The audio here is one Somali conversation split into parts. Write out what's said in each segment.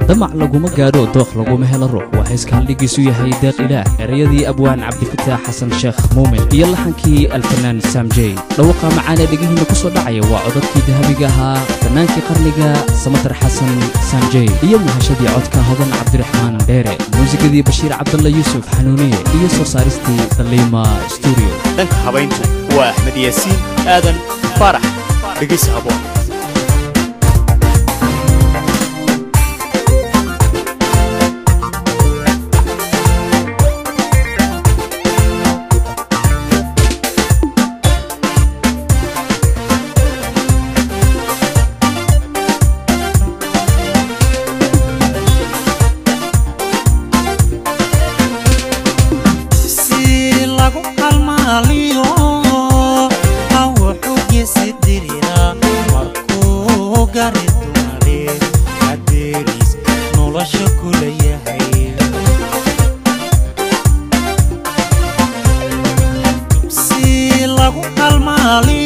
damac laguma gaadho dooq laguma helo ruux waa heeska haldhigiisu yahay deeq ilaah erayadii abwaan cabdifataax xasan sheekh muumin iyo laxankii alfanaan saamjey dhawaqa macaanee dhegihiinna ku soo dhacaya waa codadkii dahabiga ahaa fannaankii qarniga samatar xasan saamjey iyo muhashadii codka hodan cabdiraxmaan dheere muusikadii bashiir cabdalla yuusuf xanuuniye iyo soo saaristii daliima stuudio dhanka habayntu waa axmed yaasiin aadan faarax dhegaysi haboon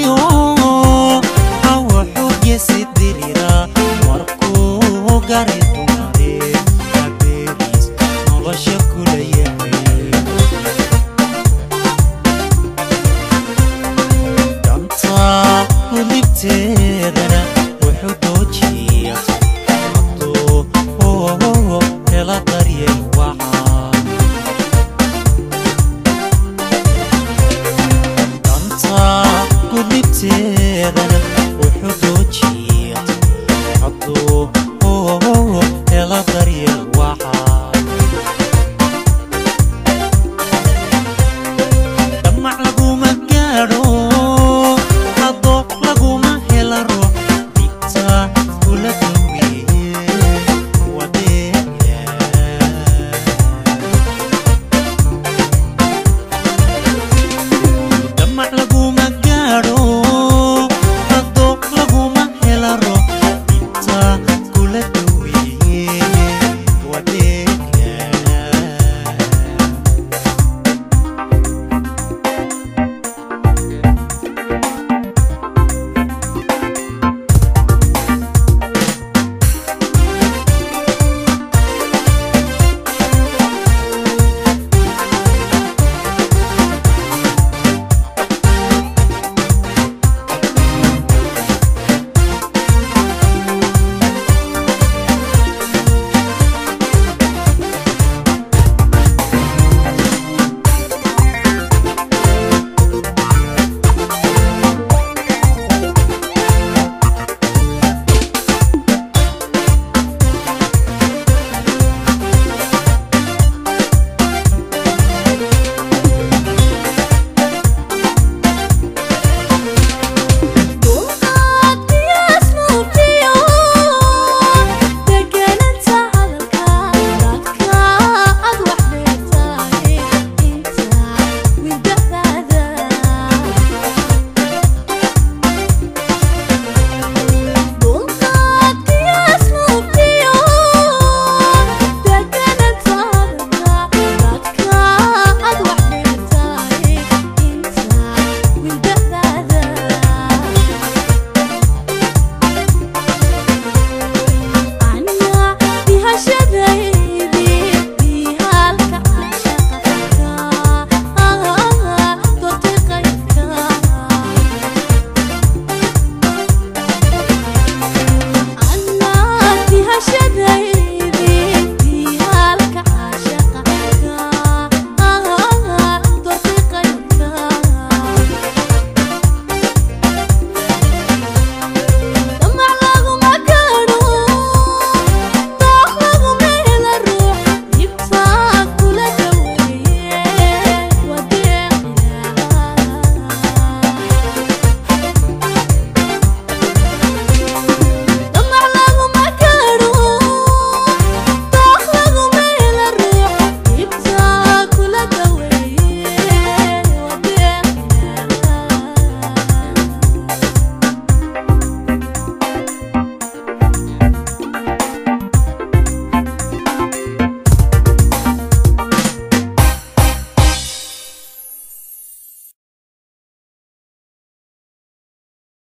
Got it.